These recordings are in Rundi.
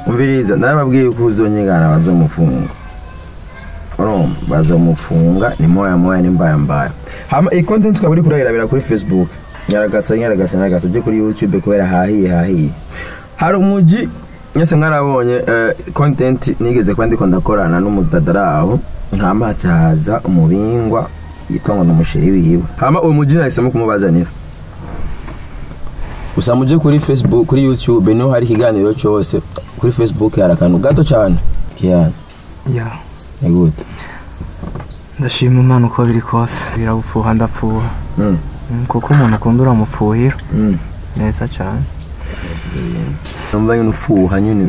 umviriza narababwiye ko uzonyegana bazomufunga urumva bazomufunga ni moya moya ni mbaya mbaya hama iyi content ukaba uri kurayirabira kuri facebook nyaragasa nyaragasa nyaragasa ujye kuri youtube kubera hahiye hahiye hari umuji mwese mwarabonye eh, content nigeze kuba ndiko ndakorana n'umudadara aho hama hacahaza umubingwa yitwa ngo ni umusheri wiwe hama uwo muji nahisemo kumubazanira gusa muje kuri facebook kuri youtube niho hari ikiganiro cyose kuri facebook hari akantu gato cyane kiyana ya ni gute ndashima imana uko biri kose biragupfuha ndapfuha Mm, Mm, kuko umuntu ukunda uramupfuhira mm. neza cyane numva nyine ufuha nyine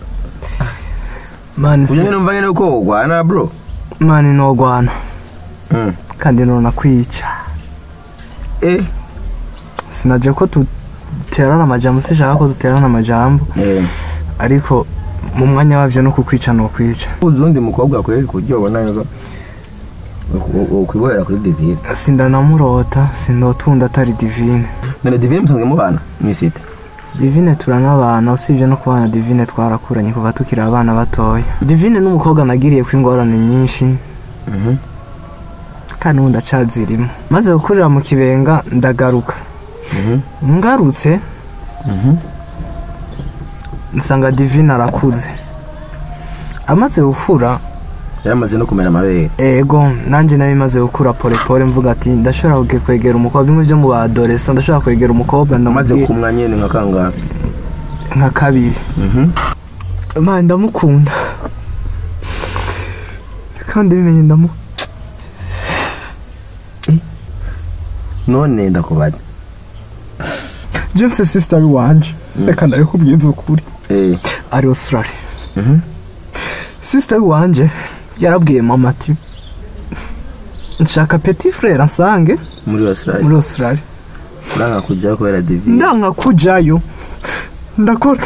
mani uje nyine numva nyine uko ugwana bro mani nogwana Mm. kandi nona kwica eh sinaje ko duterana amajambo sishaka ko duterana amajambo eh ariko mu mwanya wabyo no kukwica no kwica uzi undi mukobwa kweri kuburyo ubona yuko ukwibohera kuri divine sindanamurota sindotunda atari divine none divine musanzwe mubana mwisite divine turanabana usibye no kubana divine twarakuranye kuva tukiri abana batoya divine n'umukobwa nagiriye ko ingorane nyinshi Mhm. kandi ubu ndacazirimo maze gukurira mu kibenga ndagaruka Mhm. ngarutse Mhm. nsanga divine arakuze amaze gukura yaramaze no kumera amabere ego nanjye nari maze gukura polepole mvuga ati ndashobora kuge- kwegera umukobwa bimwe byo mu badoresa ndashobora kwegera umukobwa amaze ndamubwira kumwa nyine nka kangahe nka kabiri Mhm. mani ndamukunda kandi bimenye ndamu none ndakubaza james sister wanje reka ndabikubwiza ukuri eh ari australia Mhm. sister wanje yarabwiye mama ati nshaka petit frere ansange muri Australia muri australia uranga kujya kubera divine ndanga kujayo ndakora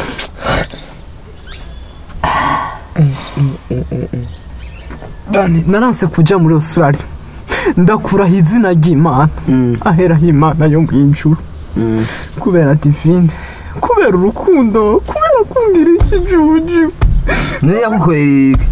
dani naranse kuja muri australia ndakuraho izina ry'imana Mm. aheraho imana yo mu ijuru Mm. kubera divine kubera urukundo kubera kumbwira ikijuju niyo yakukoreye iki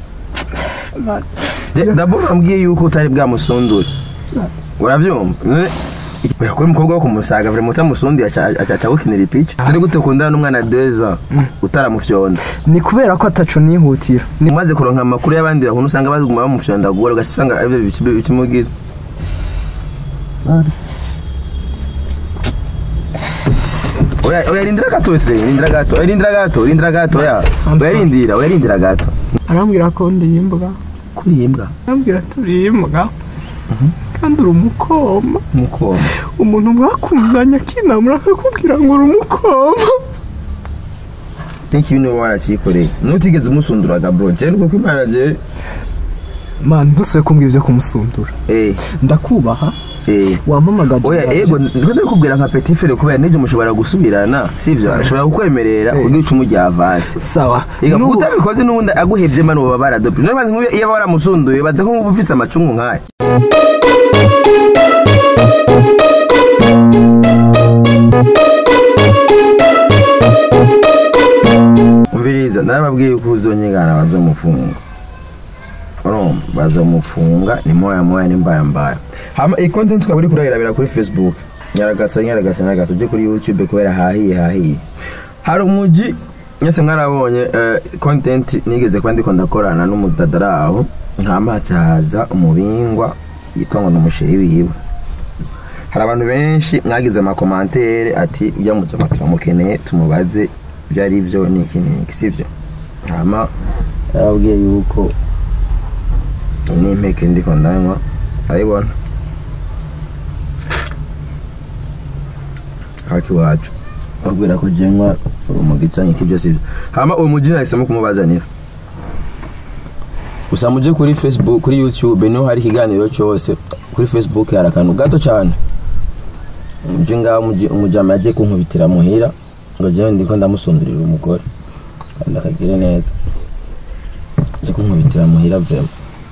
Je- d'abord ambwiye yuko utari bwamusundure urabyumva None- yakora umukobwa wo kumusaga vure mutamusundiye acaca gukinira ipica turi gute ukundana n'umwana deza utaramufyonda ni kubera ko ataco nihutira Ni- umaze kuronka amakuru y'abandi bahuntu usanga baguma bamufyonda gura ugaca usanga aribyo bici- bikimugira oya oya rindira gato se rindira gato oya rindira gato rindira gato oya I'm oya sorry. rindira oya rindira gato arambwira ko ndiyimbwa kurimbwa arambwira turiyimbwa kandi uri umukoma nk'uko umuntu mwakundanye akinamura akakubwira ngo uri umukoma tenki bino waracikoreye nutigeze umusunduraga bro je nuko kwimana je mani ntusube kumbwira ibyo kumusundura eh ndakubaha eh wampamagaje oya ego niko ndakubwira nka petit frere kubera n'ibyo mushobora gusubirana sivyo ashobora kukwemerera Eh. ugica umujya avance sawa Ega N'ubu- utabikoze n'ubundi aguhevye mani uba baradope niyo bazi nk'ubu iyo aba waramusunduye baza ko nk'ubu ufise amacungu nk'aya umviriza narababwiye ko uzonyegana bazomufunga urumva bazomufunga ni moya moya ni mbaya mbaya hama iyi content ukaba uri kurayirabira kuri facebook nyaragasa nyaragasa nyaragasa ujye kuri youtube kubera hahiye hahiye hari umuji mwese mwarabonye eh, content nigeze kuba ndiko ndakorana n'umudadara aho hama hacahaza umubingwa yitwa ngo ni umusheri wiwe hari abantu benshi mwagize amakomantere ati ujya mu jama turamukeneye tumubaze ibyo ari byo ni iki ni iki sibyo hama yarababwiye yuko iyi ni impeke ndiko ndanywa arayibona haki iwacu babwira ko jenywa urumogi canke iki byose ibyo hama uwo muji nahisemo kumubazanira gusa muje kuri facebook kuri youtube niho hari ikiganiro cyose kuri facebook hari akantu gato cyane muje ngaho umuji- umujama yagiye kunkubitira muhira ngo jewe ndiko ndamusundurira umugore kandi akagire neza aje kunkubitira muhira vrema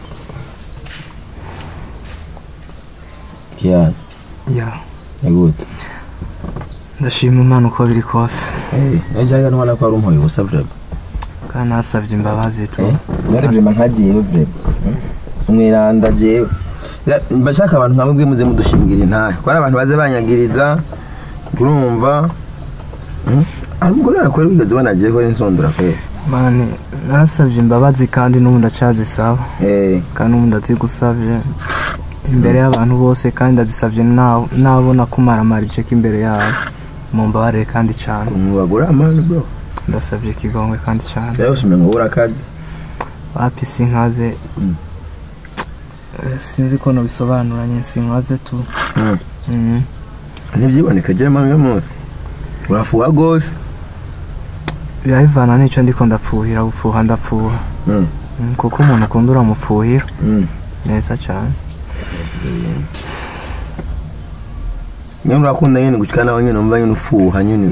kiyana ya ni gute ndashima imana uko biri kose ejo hano ubona ko hari umuhoye ubusa vrema kandi nasabye imbabazi tu nari vrema nkagiyeyo vrema umwiranda jewe Ya- mba nshaka abantu nkamwe bwe muze mudushingira intahe ko ari abantu baze banyagiriza urumva Hmm? hari umugore wawe kweri wigeze ubona agiye kora insondora kweri mani narasabye imbabazi kandi n'ubu ndacazisaba Eh, kandi n'ubu ndazigusabye imbere y'abantu bose kandi ndazisabye na- nabona kumaramara iceka imbere yabo mu mbabarire kandi cyane ukuntu bagura amani bro ndasabye ikigongwe kandi cyane rero usumenye ngo ubura akazi wapi sinkaze Mm. Eh, sinzi ko nabisobanuranye sinkaze tu Hmm. Mhm. ntibyiboneka je mami muzi urafuha rwose biba bivana n'icyo ndiko ndapfuhira gupfuha ndapfuha Hmm. Mm, kuko umuntu ukunda uramupfuhira Hmm. neza cyane nyine urakunda nyine gushika nawe nyine umva nyine ufuha nyine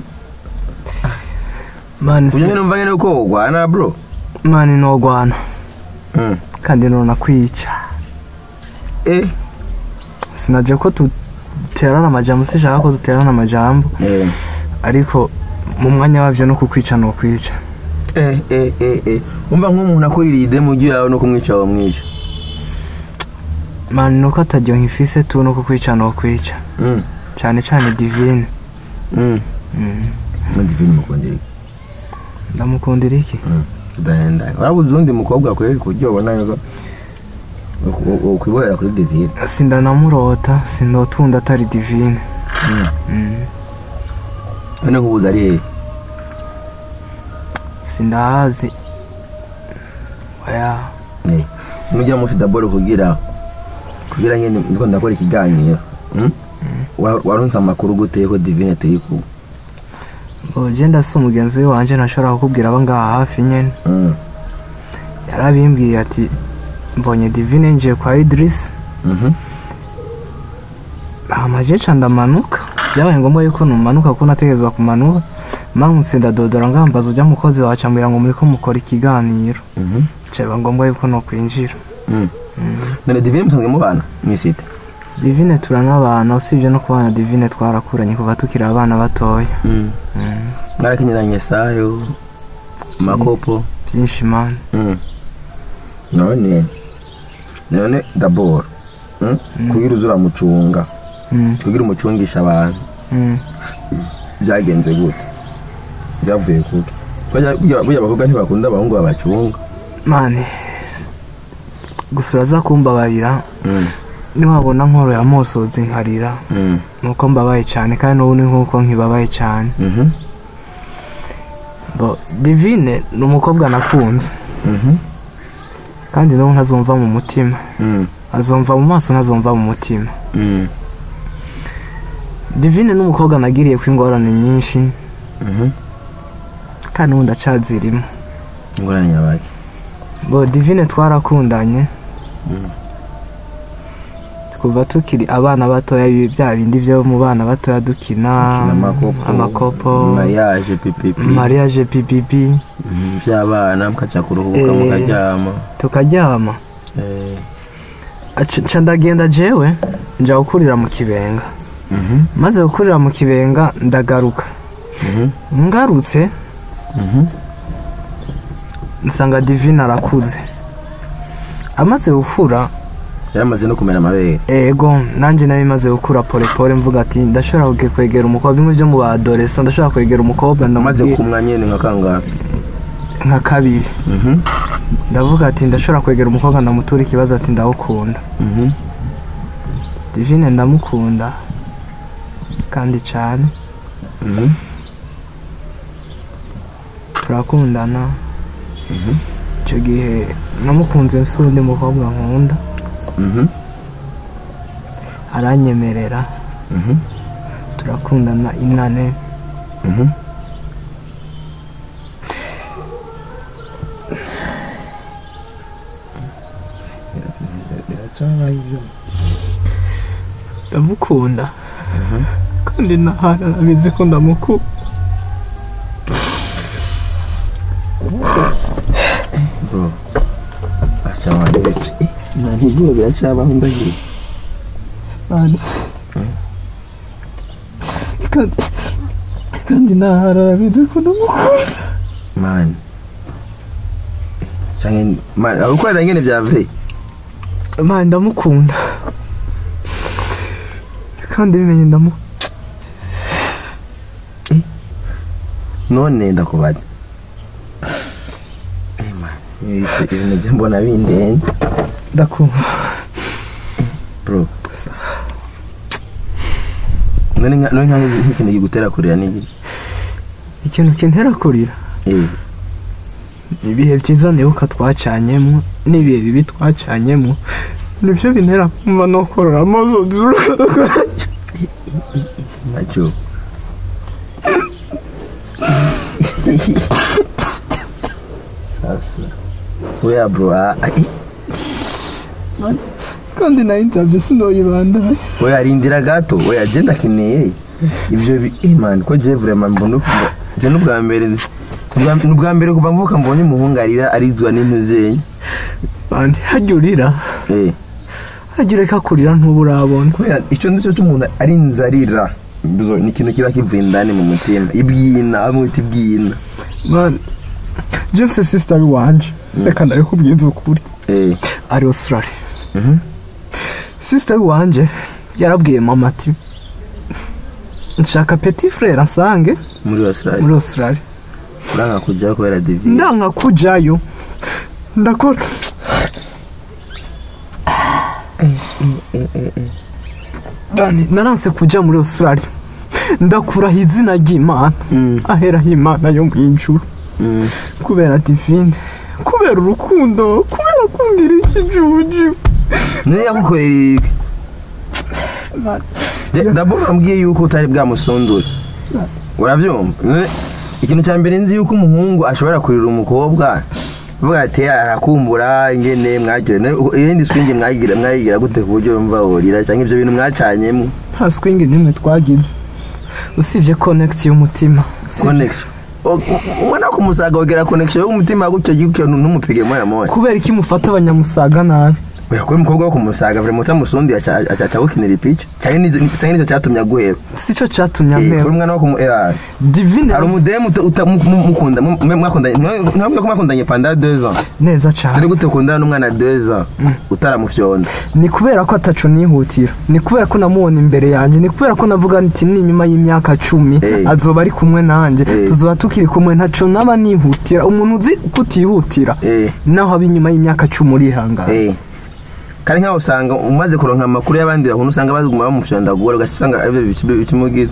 mani uje nyine umva nyine uko ugwana bro mani nogwana Hmm. kandi nona kwica eh sinaje ko duterana amajambo sinshaka ko duterana amajambo eh ariko mu mwanya wabyo no kukwica no kwica eh eh eh eh umva nk'umuntu akurira ide mu gihe yawe no kumwica wamwica mani nuko ataryo nkifise tu no kukwica no kwica Mm. cyane cyane divine Mm. Mm. Ndi vini mukundira ndamukundira iki udahenda warabuze undi mukobwa kweri kuryo ubona yuko ukwibohera kuri divine sindanamurota sindotunda atari divine Mm. none nk'ubuze ari hehe sindahazi oya Eh, nujya munsi daboro kugira kugira nyine ndiko ndakora ikiganiro Mm? Wa- waronse amakuru gute ko divine turi kumwe oje ndafise umugenzi wanje ntashobora kukubwira aba ngaha hafi nyene Mm. yarabimbwiye ati mbonye divine njiye kwa idirisi Mhm. amajeca ndamanuka byabaye ngombwa yuko numanuka kuko nategerezwa kumanuka mankutse ndadodora ngambaza ujya mukozi wacu ambwira ngo muriko mukora ikiganiro Mhm. caba ngombwa yuko nokwinjira Mm. none divine musanzwe mubana mwisite divine turanabana usibye no kubana divine twarakuranye kuva tukiri abana batoya Mm. Mm, mwarakenyeranye sayo makopo byinshi mani Mm. none none daboro Mm? kugira uza uramucunga Mm, kugira umucungisha abantu mm. byagenze gute byavuye kuki Burya- burya burya abakobwa ntibakunda abahungu babacunga mani gusa uraza kumbabarira Mm. niwabona nkoroye amosozi nkarira Mm. nuko mbabaye cyane kandi n'ubu ni nk'uko nkibabaye cyane Mhm. Bo, divine ni umukobwa nakunze Mhm. kandi n'ubu ntazumva mu mutima Mm. azumva mu maso ntazumva mu mutima Mm. divine ni umukobwa nagiriye ko ingorane nyinshi Mhm. kandi ubu ndacazirimo ingorane nyabaye bo divine twarakundanye kuva tukiri abana batoya ibi bya bindi byo mu bana batoya dukina amakopo amakopo mariage pipipi mariage pipipi Mhm. by'abana mukaja kuruhuka Eh. mukaryama tukaryama Eh. Aca- nca ndagenda jewe nja gukurira mu kibenga Mhm. maze gukurira mu kibenga ndagaruka Mhm. ngarutse Mhm. nsanga divine arakuze amaze gukura yaramaze no kumera amabere ego nanjye nari maze gukura polepole mvuga ati ndashobora kwe- kwegera umukobwa bimwe byo mu badoresa ndashobora kwegera umukobwa amaze ndamubwira kumwa nyene nka kangahe nka kabiri Mhm. ndavuga ati ndashobora kwegera umukobwa ndamutura ikibazo ati ndawukunda Mhm. divine ndamukunda kandi cyane Mhm. turakundana icyo gihe namukunze si undi mukobwa nkunda Mhm. aranyemerera Mhm. turakundana inane Mhm. ndamukunda kandi nahana arabizi ko ndamukunda bro acha wanje eh nani bro biracabaho ndagiye Mana. kandi kandi nahana arabizi ko ndamukunda man canke man agukorera ngene vya vrai mani ndamukunda kandi bimenye ndamu none ndakubaza Eh, man, ibi- ibintu je mbona bindenze ndakunda bro none nka- none nka- nk'ikintu kigutera kurira n'iki ikintu kintera kurira eh ibihe byiza nibuka twacanyemo n'ibihe bibi twacanyemo nibyo bintera kumva no korora amaso macho sasa oya bro ah, ah, eh, kandi nayo insabye sinoyibandaye oya rindira gato oya je ndakeneye ivyo bi- eh, man ko je vraiment mbona ukumva je n'ubwa mbere n'ubwa- n'ubwa mbere kuva mvuka mbonye umuhungu arira arizwa n'intuzenye mani hajya urira eh hajya ureka kurira ntuba urabona kubera icyo nicyo cy'umuntu ari inzarira Bizo- ni ikintu kiba kivuye indani mu mutima ibwina bamwita ibwina mani james sisitari wanje reka ndabikubwiza ukuri eh ari australia mhm sisitari wanje yarabwiye mama ati nshaka petit frere asange muri Australia muri australia uranga kujya kubera divi ndanka kujayo ndakora Dani, naranse kuja muri australia ndakuraho izina ry'imana Mm. aheraho imana yo mu ijuru Mm. kubera divine kubera urukundo kubera kumvira ikijuju niyo yagukorera iki Je- d'abord wambwiye yuko utari bwamusundure urabyumva None ikintu cya mbere nzi yuko umuhungu ashobora kurira umukobwa avuga ati arakumbura ingene mwaryohe irindi swingi mwayigira mwayigira gute ku buryo yumva worira cyangwa ibyo bintu mwacanyemo nta swingi n'imwe twagize usibye connect y'umutima Usibye- connection O- u- ubona ko umusaga wegera connection y'umutima gutyo gutyo ntumupige moya moya kubera iki mufata abanyamusaga nabi oya kuba umukobwa wo kumusaga vraiment utamusundi acaca gukinira ipica cyangwa nizo- cyangwa nicyo cyatumye aguheba sico catumye Eh, ampera kuri umwana wo kumu eh, divine hari umudemu uta- uta- mu- mu- mukunda mu- mu- mwakundanye ntabwo ko mwakundanye panda deux ans neza dore cyane gute ukundana n'umwana deux ans utaramufyonda ni kubera ko ataco nihutira ni kubera ko namubona imbere yanjye ni kubera ko navuga nti ni nyuma y'imyaka cumi Eh. azoba ari kumwe nanjye Eh. tuzoba tukiri kumwe ntaco naba nihutira umuntu uzi kutihutira Eh, naho aba inyuma y'imyaka cumi urihangana eh. kandi nkaho usanga umaze kuronka amakuru y'abandi bantu usanga baguma bamufyondagura ugasanga aribyo bici- bikimugira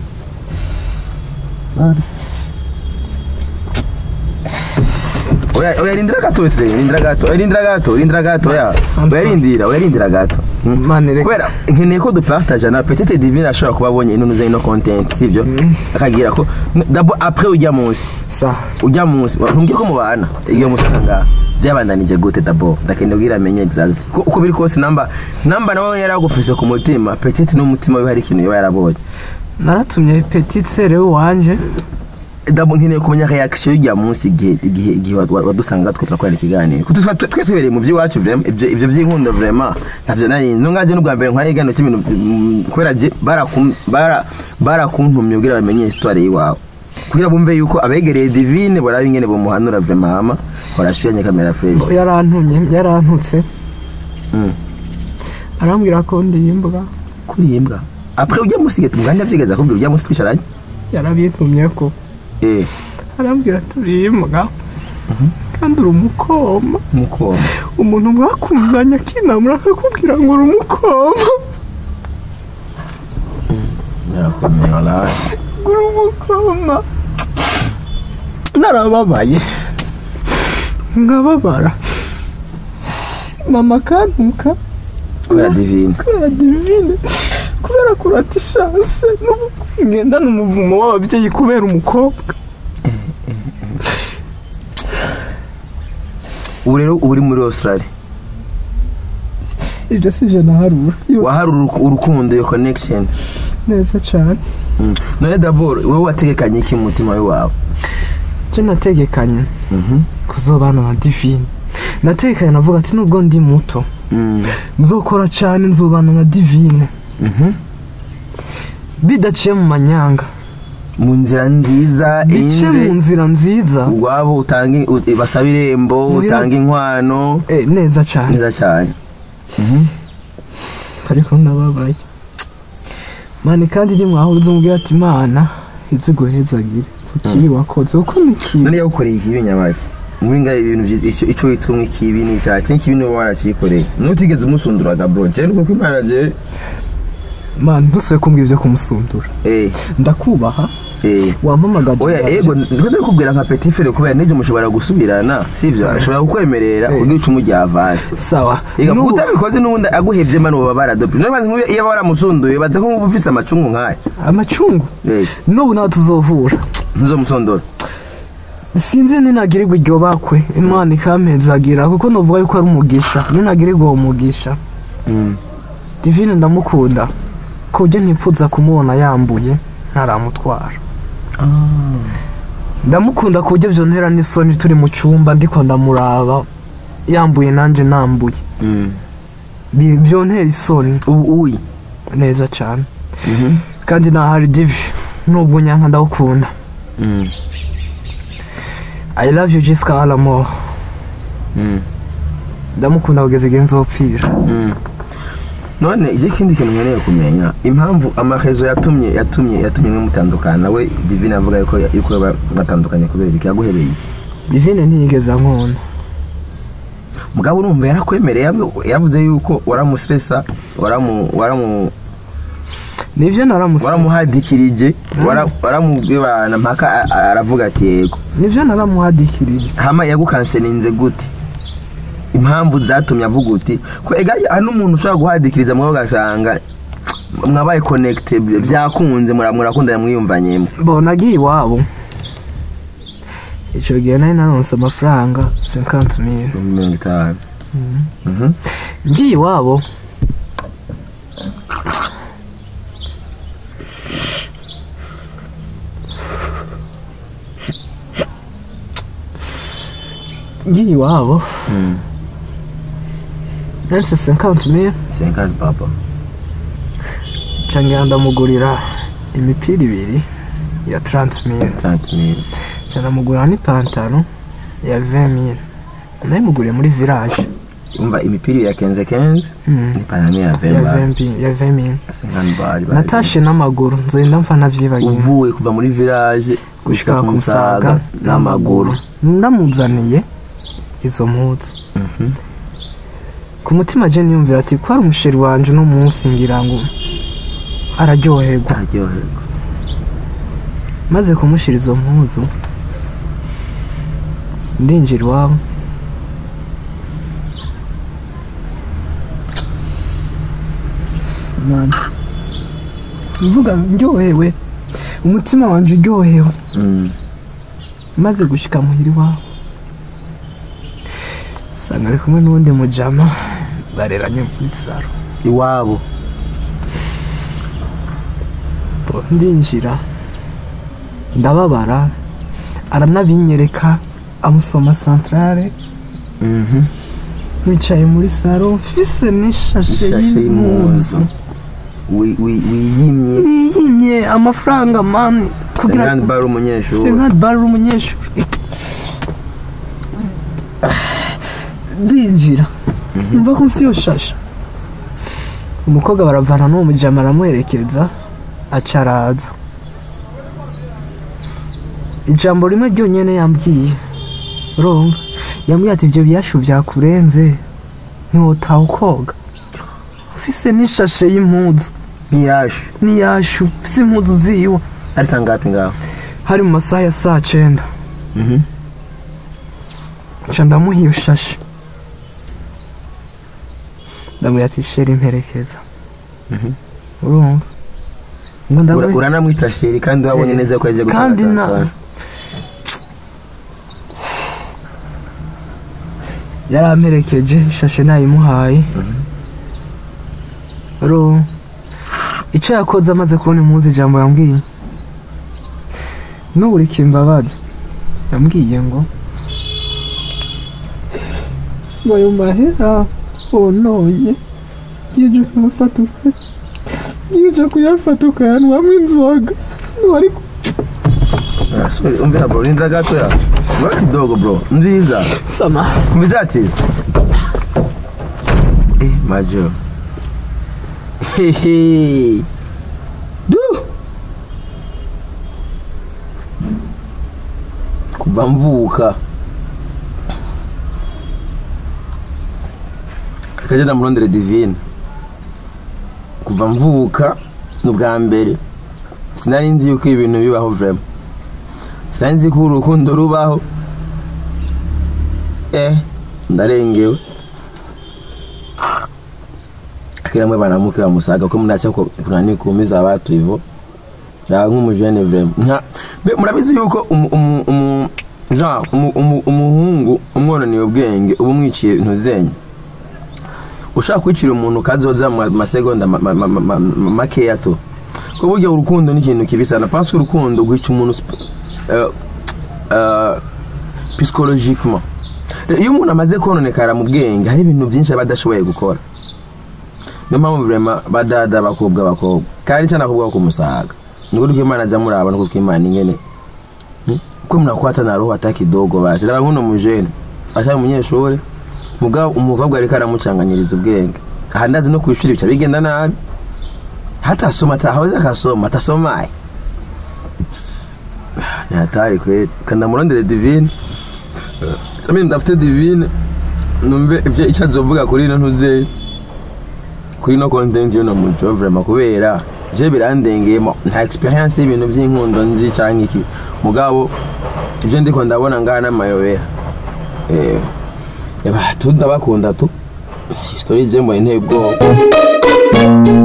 oya oya rindira gato wese rindira gato oya rindira gato rindira gato oya I'm oya sorry. rindira oya rindira gato Mm. mane reka kubera nkeneye ko dupartage na petite divine ashobora kuba abonye ino nuze ino content sivyo akagira ko d'abord après ujya munsi sa ujya munsi ntumbwiye ko mubana iyo munsi ngaha byabandanije gute d'abord ndakeneye kugira amenye exact ko uko biri kose namba namba nawe yaragufise ku mutima petite n'umutima we hari ikintu yoba yarabonye naratumye petite sere wanje d'abord nkeneye kumenya reaction y'ujya munsi igihe igihe igihe wad- wad- wadusanga twe turakorana ikiganiro kuko twe twe tubereye mu by'iwacu vraiment ibyo ibyo by'inkundo vraiment ntabyo nari no ngaje n'ubwa mbere nkora igano cy'ibintu mm, kubera je barakum bara barakuntumye kugira bamenye histoire yiwawe kugira bumve yuko abegereye divine baraba ingene bamuhanura vraiment hama barashuyanye kamera fresh yarantumye yarantutse Mm. arambwira ko ndiyimbwa kurimbwa après ujya musige tumuganda byigeze akubwira ujya musi twicaranye yarabintumye ko eh arambwira turimbwa kandi uri umukoma mukoma umuntu mwakundanye akinamura akakubwira ngo uri umukoma yarakomeye walahi ngo uri umukoma narababaye nkababara mama akantuka kubera divine kubera divine kubera kurata ishanse ngendana umuvumo w'ababyeyi kubera umukobwa ubu rero uba uri muri australia ibyo si je naharura yose wahari uruku- urukundo iyo connection neza cyane Mm. none d'abord wowe wategekanye iki mu mutima wawe icyo nategekanye Mhm. kuzobana na divine nategekanye navuga ati nubwo ndi muto Mm. nzokora cyane nzobana na divine Mhm. bidaciye mu manyanga mu nzira nziza bice mu inze nzira nziza ubwabo utanga u- basaba irembo Muhira- utanga inkwano Eh, neza cyane neza cyane ariko ndababaye mani kandi ni mwahuze umbwira ati imana izi guhezagire ku kibi wakoze kuko ni kibi none yagukoreye ikibi nyabaki muri ngaho ibintu byi- icyo- ico witwa nk'ikibi ni icyaha cyangwa ikibi niwe warakikoreye nutigeze umusunduraga bro je nuko imana je mani ntusubire kumbwira ibyo kumusundura eh ndakubaha eh wampamagaje oya ubwaje. ego niko ndakubwira nka petit frere kubera n'ibyo mushobora gusubirana sivyo ashobora kukwemerera Eh. kugira icumu rya avance sawa Ega N'ubu- utabikoze n'ubundi aguhevye mano baba baradope niyo mpamvu nk'ubu iyo waramusunduye baza ko nk'ubu ufise amacungu nk'aya amacungu Eh, n'ubu nawe tuzovura ntuzomusondora sinzi ninagirirwa iryo bakwe imana ikampezagira kuko nuvuga yuko ari umugisha ninagirirwa uwo mugisha divine ndamukunda ku buryo ntipfuza kumubona yambuye ntaramutwara ndamukunda ku buryo byontera n'isoni turi mu cyumba ndiko ndamuraba yambuye nanjye nambuye Bi- byontera isoni ubu uyi neza cyane kandi nahari divi nubwo nyanka ndawukunda i love you jessica alamore ndamukunda kugeza igihe nzopfira none ije ikindi kintu nkeneye kumenya impamvu amahezo yatumye yatumye yatumye mwe mutandukana we divine avuga yuko yuko ba- batandukanye kubera iki yaguhebeye iki divine ntiyigeze ankunda mugabo urumva yarakwemereye yavu- yavuze yuko waramustresa waramu waramu nibyo naramusa waramuhadikirije wara- waramubwibana mpaka a- a- aravuga ati yego nibyo naramuhadikirije hama yagukanseninze gute impamvu zatumye avuga uti ko ega hari n'umuntu ushobora guhadikiriza mwe ugasanga mwabaye connected byakunze mura- murakundana mwiyumvanyemo mbona agiye iwabo icyo gihe nari naronse amafaranga cinquante mille ibihumbi mirongo itanu Mhm. ngiye iwabo ngiye iwabo Mm. naronse cinquante mille Cinquante papa nca ngenda ndamugurira imipira ibiri ya trente mille trente mille nca ndamugurira n'ipantaro ya vingt mille nayimuguriye muri village umva imipira ya kenze kenze Mm. n'ipantaro ya ya vemba vingt mille ya vingt mille cinquante bari natashe n'amaguru nzenda mfa navyibagiwe uvuye kuva muri village gushika ku musaga n'amaguru ndamuzaniye izo mpuzu Mhm. ku mutima je niyumvira ati ko ari umusheri wanje uno munsi ngira ngo araryoherwa aryoherwa maze kumushira izo mpuzu ndinjira iwabo Mana. mvuga ndyohewe umutima wanje uryohewe Mm. maze gushika muhira iwabo usanga ari kumwe n'uwundi mujama bareranye muri saro iwabo Bo, ndinjira ndababara aranabinyereka amusoma santarare Mhm. wicaye muri saro mfise n'ishashe Ishashe y'impuzu y'impuzu. Wi- wi- wiyimye niyimye amafaranga mani kugira Senkani bari umunyeshuri senkadi bari umunyeshuri ndinjira mva ko nsi yo shasha umukobwa baravana n'uwo mujama aramuherekeza aca araza ijambo rimwe ryonyine yambwiye urumva yambwiye ati ibyo biyashu byakurenze ntiwotaha ukoga ufise n'ishashe y'impuzu ntiyashu n'iyashu ufise impuzu ziwe ari sangapi ngaho hari mu masaha ya saa cyenda Mhm. nca ndamuha iyo shashe ndamubwira ati sheri imperekeza urumva ngo Ura- ndamuha uranamwita sheri kandi wabonye Eh, neza ko yaje gutanga kandi na- Santana. yaramperekeje ishashe nayimuhaye ro icyo yakoze amaze kubona impuzu ijambo yambwiye n'uburi kimbabazi yambwiye ngo ngo ayo mahera wononye yije kuyafata uka yije kuyafata ukayanywamo inzoga wari Ah, sorry, umvira bro rindira gato ya Mbona kidogo bro nziza sama Mvizatiza Eh majo Hehe Du Kuva mvuka Kaje ndamurondere divine Kuva mvuka ni ubwa mbere sinari nzi yuko ibintu bibaho vraiment sinari nzi ko urukundo rubaho eh ndarengewe kila mwe banamuke bamusaga ko munacha ko kunani kuumiza watu hivyo ya nk'umujene vraiment nka be murabizi yuko umu- umu- umu- genre umu- umu- umuhungu umwonaniye ubwenge uba umwiciye intu zenye ushaka kwicira umuntu kazoza mu masegonda ma- ma- ma- ma- ma- makeya to ko burya urukundo ni ikintu kibi sana parce que urukundo rwica umuntu sp- eh, eh, psychologiquement Rero iyo umuntu amaze kononekara mu bwenge hari ibintu byinshi aba adashoboye gukora niyo mpamvu vrema badada bakobwa bakobwa kandi cyane akobwa ko kumusaga niko duko imana aza muraba nuko ko imana ingene Hmm? ko mnakwata na roho hata kidogo basi raba nkuno mujene ashari umunyeshuri mugabo umukobwa ariko aramucanganyiriza ubwenge aha ndazi no kwishuri bica bigenda nabi hata asoma ata hawezi akasoma atasomaye ni hatari kweli kandamurondere divine Samini ndafite divine numve ibyo icyo azovuga kuri ino ntuze kuri no content yo no muco vraiment kubera je birandengeyemo nta experience y'ibintu by'inkundo nzi cyangwa iki mugabo ibyo ndiko ndabona ngaha n'amayobera eh eba tu ndabakunda tu story je mbona inteye ubwoba